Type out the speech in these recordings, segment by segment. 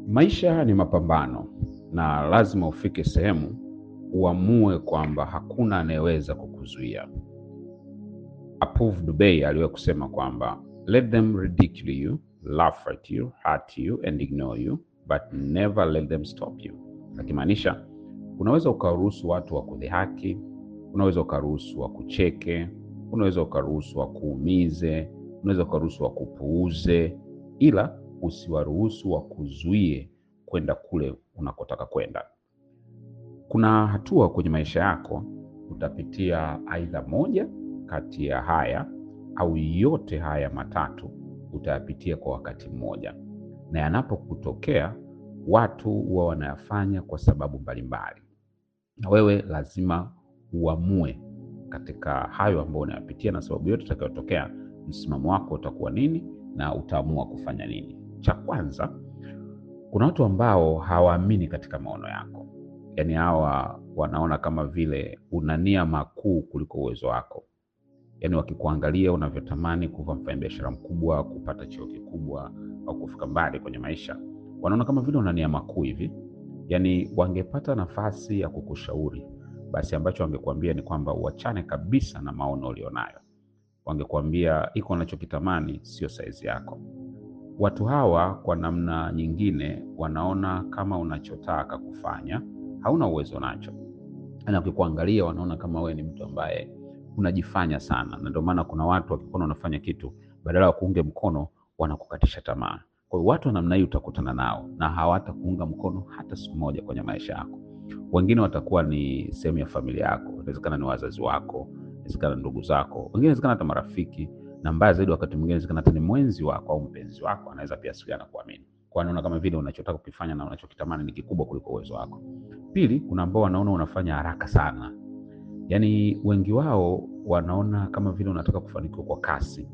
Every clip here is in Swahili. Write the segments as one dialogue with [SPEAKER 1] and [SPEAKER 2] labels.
[SPEAKER 1] Maisha ni mapambano na lazima ufike sehemu uamue kwamba hakuna anayeweza kukuzuia. Apuv Dubey aliwahi kusema kwamba let them ridicule you, laugh at you, hurt you and ignore you but never let them stop you. Akimaanisha unaweza ukaruhusu watu wa kudhihaki, unaweza ukaruhusu wa kucheke, unaweza ukaruhusu wa kuumize, unaweza ukaruhusu wa kupuuze, ila usiwaruhusu wa kuzuie kwenda kule unakotaka kwenda. Kuna hatua kwenye maisha yako utapitia aidha moja kati ya haya au yote haya matatu utayapitia kwa wakati mmoja, na yanapokutokea watu huwa wanayafanya kwa sababu mbalimbali, na wewe lazima uamue katika hayo ambayo unayapitia na sababu yote itakayotokea, msimamo wako utakuwa nini na utaamua kufanya nini. Cha kwanza, kuna watu ambao hawaamini katika maono yako, yaani hawa wanaona kama vile una nia makuu kuliko uwezo wako. Yaani wakikuangalia unavyotamani kuwa mfanyabiashara mkubwa, kupata cheo kikubwa au kufika mbali kwenye maisha, wanaona kama vile una nia makuu hivi. Yaani wangepata nafasi ya kukushauri, basi ambacho wangekuambia ni kwamba uachane kabisa na maono ulionayo. Wangekuambia iko unachokitamani sio saizi yako. Watu hawa kwa namna nyingine wanaona kama unachotaka kufanya hauna uwezo nacho, na ukikuangalia wanaona kama wewe ni mtu ambaye unajifanya sana, na ndio maana kuna watu wakikuona unafanya kitu, badala ya kuunge mkono wanakukatisha tamaa. Kwa hiyo watu wa namna hii utakutana nao na hawatakuunga mkono hata siku moja kwenye maisha yako. Wengine watakuwa ni sehemu ya familia yako, inawezekana ni wazazi wako, inawezekana ndugu zako, wengine inawezekana hata marafiki, na mbaya zaidi, wakati mwingine inawezekana hata ni mwenzi wako au mpenzi wako, anaweza pia sikia na kuamini kwa anaona kama vile unachotaka kukifanya na unachokitamani ni kikubwa kuliko uwezo wako. Pili, kuna ambao wanaona unafanya haraka sana, yaani wengi wao wanaona kama vile unataka kufanikiwa kwa kasi.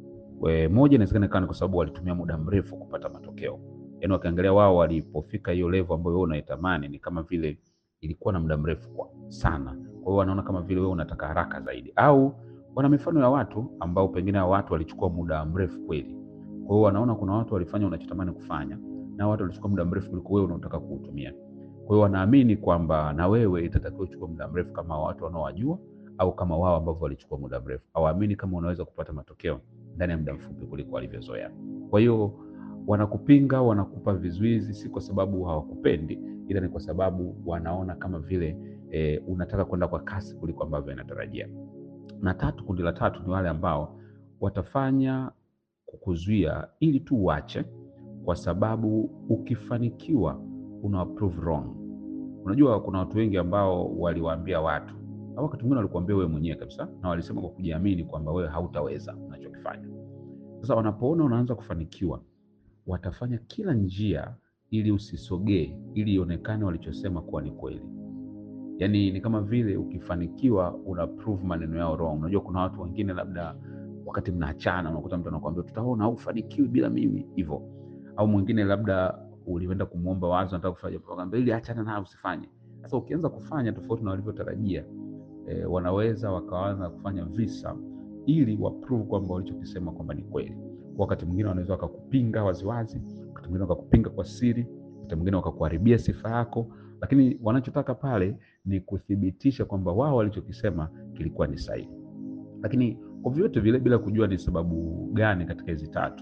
[SPEAKER 1] We, moja inawezekana ikawa ni kwa sababu walitumia muda mrefu kupata matokeo, yaani wakiangalia wao walipofika hiyo level ambayo wewe unaitamani ni kama vile ilikuwa na muda mrefu kwa sana. Kwa hiyo wanaona kama vile wewe unataka haraka zaidi, au wana mifano ya watu ambao pengine hao watu walichukua muda mrefu kweli. Kwa hiyo wanaona kuna watu walifanya unachotamani kufanya na watu walichukua muda mrefu kuliko wewe unaotaka kuutumia. Kwa hiyo wanaamini kwamba na wewe itatakiwa uchukue muda mrefu kama watu wanaowajua au kama wao ambao walichukua muda mrefu. Hawaamini kama unaweza kupata matokeo ndani ya muda mfupi kuliko walivyozoea. Kwa hiyo wanakupinga, wanakupa vizuizi, si kwa sababu hawakupendi, ila ni kwa sababu wanaona kama vile e, unataka kwenda kwa kasi kuliko ambavyo inatarajia. Na tatu, kundi la tatu ni wale ambao watafanya kukuzuia ili tu uache, kwa sababu ukifanikiwa una prove wrong. Unajua kuna watu wengi ambao waliwaambia watu au wakati mwingine walikuambia wewe mwenyewe kabisa, na walisema kwa kujiamini kwamba wewe hautaweza unachokifanya. Sasa wanapoona unaanza kufanikiwa, watafanya kila njia ili usisogee, ili ionekane walichosema kuwa ni kweli. Yaani ni kama vile ukifanikiwa una prove maneno yao wrong. Unajua kuna watu wengine labda wakati mnaachana, unakuta mtu anakuambia tutaona au ufanikiwi bila mimi hivyo, au mwingine labda ulienda kumwomba wazo, nataka kufanya, akamwambia ili achana nayo usifanye. Sasa ukianza kufanya tofauti na walivyotarajia E, wanaweza wakaanza kufanya visa ili waprove kwamba walichokisema kwamba ni kweli. Wakati mwingine wanaweza wakakupinga waziwazi, wakati mwingine wakakupinga kwa siri, wakati mwingine wakakuharibia sifa yako, lakini wanachotaka pale ni kuthibitisha kwamba wao walichokisema kilikuwa ni sahihi. Lakini kwa vyote vile, bila kujua ni sababu gani katika hizi tatu,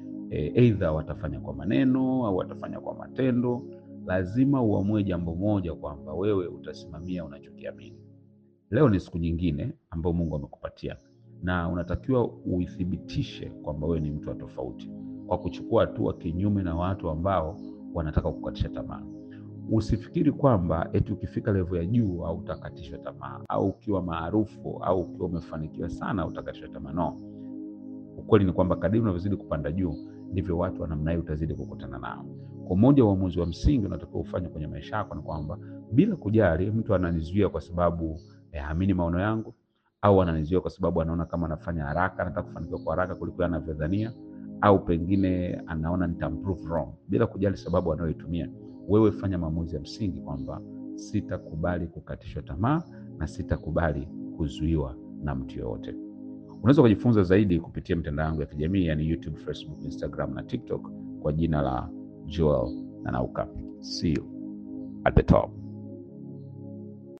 [SPEAKER 1] aidha e, watafanya kwa maneno au watafanya kwa matendo, lazima uamue jambo moja, kwamba wewe utasimamia unachokiamini. Leo ni siku nyingine ambayo Mungu amekupatia na unatakiwa uithibitishe kwamba wewe ni mtu wa tofauti kwa kuchukua hatua kinyume na watu ambao wanataka kukatisha tamaa. Usifikiri kwamba eti ukifika level ya juu au utakatishwa tamaa au ukiwa maarufu au ukiwa umefanikiwa sana utakatishwa tamaa. No, ukweli ni kwamba kadiri unavyozidi kupanda juu ndivyo watu wa namna hiyo utazidi kukutana nao. Kwa moja, uamuzi wa msingi unatakiwa ufanye kwenye maisha yako ni kwamba bila kujali mtu ananizuia kwa sababu haamini maono yangu au ananizuia kwa sababu anaona kama anafanya haraka, anataka kufanikiwa kwa haraka kuliko anavyodhania, au pengine anaona nitamprove wrong. Bila kujali sababu anayoitumia, wewe fanya maamuzi ya msingi kwamba sitakubali kukatishwa tamaa na sitakubali kuzuiwa na mtu yoyote. Unaweza kujifunza zaidi kupitia mitandao yangu ya kijamii yani YouTube, Facebook, Instagram na TikTok kwa jina la Joel na nauka. See you at the top.